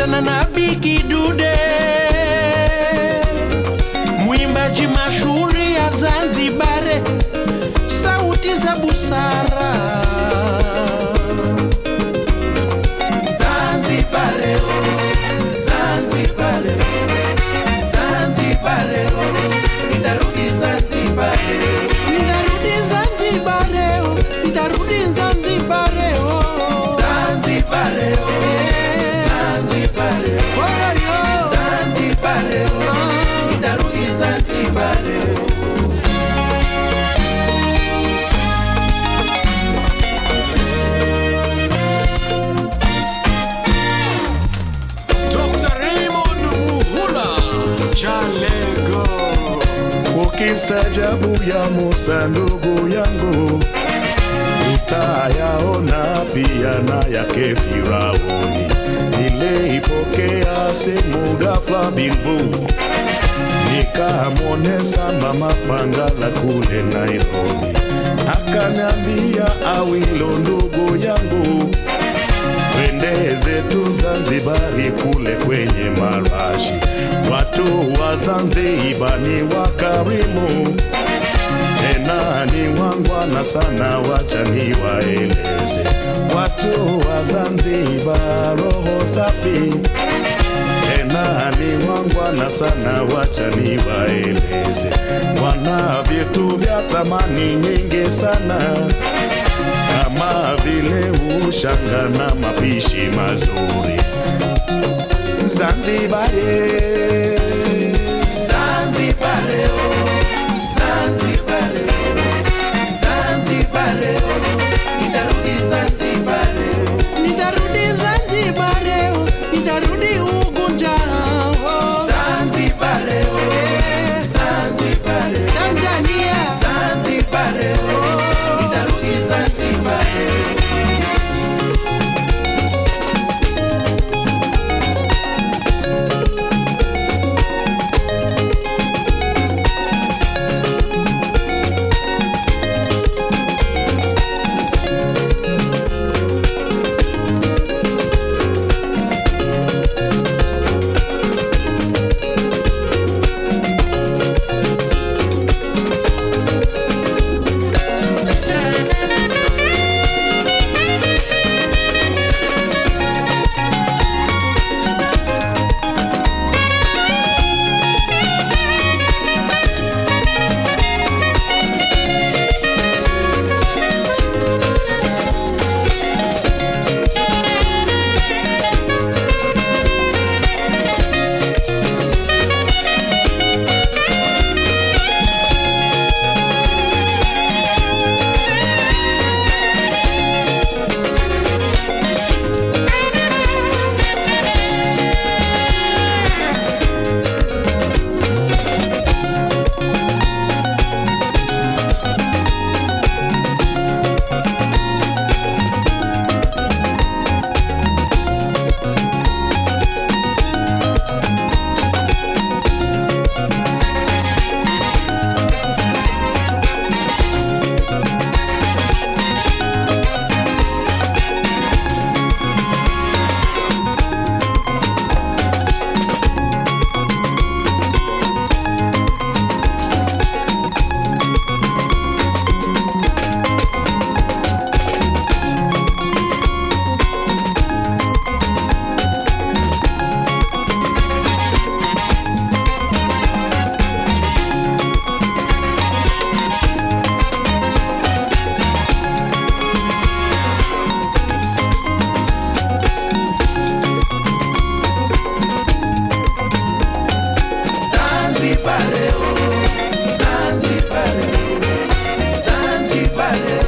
sana na Bigi Dude, mwimbaji mashuhuri ya Zanzibare, sauti za busara. Zanzibare, oh, Zanzibare, Zanzibare, oh, nitarudi Zanzibare, nitarudi Zanzibare, oh, nitarudi Zanzibare, oh. Zanzibare, oh, Zanzibare, oh, yo, Zanzibare, oh, nitarudi Zanzibare, oh. Dr. Raymond Muhula Jalego Ukistajabu ya Musa ndugu yangu, utayaona pia na yake Firauni. Niliipokea simu ghafla binvu, nikamwonesa mama Pangala kule Nairobi, akaniambia Awilo ndugu yangu twende zetu Zanzibari kule kwenye marashi. Watu wa Zanzibar ni wakarimu, tena ni wangwana sana, wacha niwaeleze. Watu wa Zanzibar roho safi, tena ni wangwana sana, wacha niwaeleze. Wana vitu vya thamani nyingi sana kama vile ushanga na mapishi mazuri. Zanzibari, Zanzibare, oh, Zanzibare, oh, Zanzibare, oh, nitarudi Zanzibare, oh, nitarudi Zanzibare, oh, nitarudi Unguja, oh, Zanzibare, oh, Zanzibare, Tanzania, Zanzibare, oh, nitarudi Zanzibare. Zanzibare, oh, Zanzibare, oh, Zanzibare,